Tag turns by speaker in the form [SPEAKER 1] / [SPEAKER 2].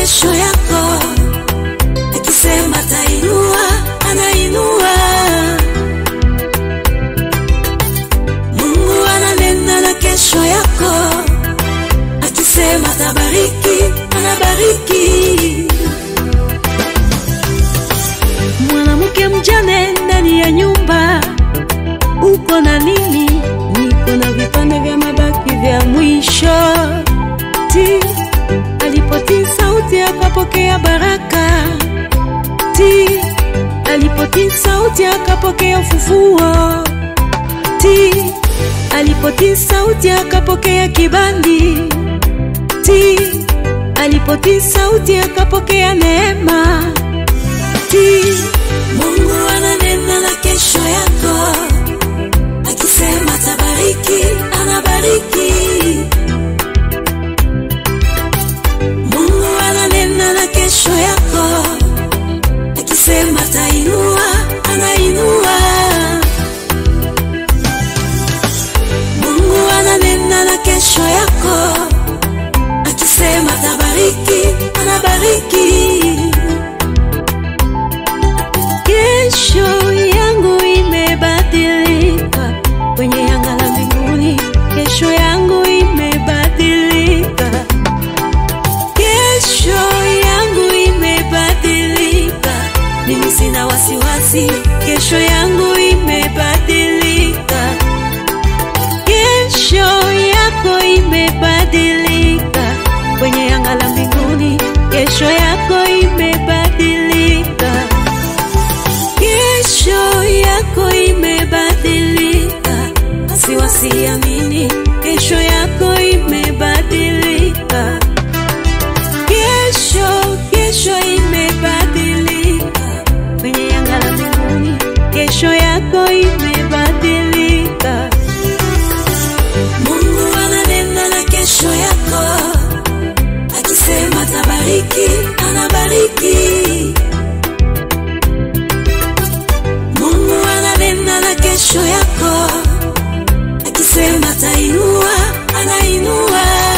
[SPEAKER 1] kesho yako, akisema tainua, anainua. Mungu ananena na kesho yako, akisema tabariki, anabariki. Mwanamke mjane ndani ya nyumba, uko na nini? Niko na vipande vya mabaki vya mwisho. Ti alipotii sauti akapokea baraka. Ti alipotii sauti akapokea ufufuo. Ti alipotii sauti akapokea kibali. Ti alipotii sauti akapokea neema. Ti Mungu ananena na kesho yako, akisema tabariki, anabariki. Mungu ananena na kesho yako, akisema tainua, anainua. Mungu ananena na kesho yako, akisema tabariki, anabariki. Kesho yangu imebadilika kwenye anga la mbinguni, kesho yangu imebadilika, kesho yangu imebadilika. Mimi sina wasiwasi, kesho yangu imebadilika, kesho yako imebadilika kwenye anga la mbinguni, kesho yako imebadilika kesho yako imebadilika, asiwasiamini, kesho yako imebadilika, kesho kesho imebadilika kwenye anga la mbinguni, kesho yako imebadilika. Mungu ananena na kesho yako, akisema tabariki, anabariki. Mungu ananena na kesho yako, akisema tainua, anainua.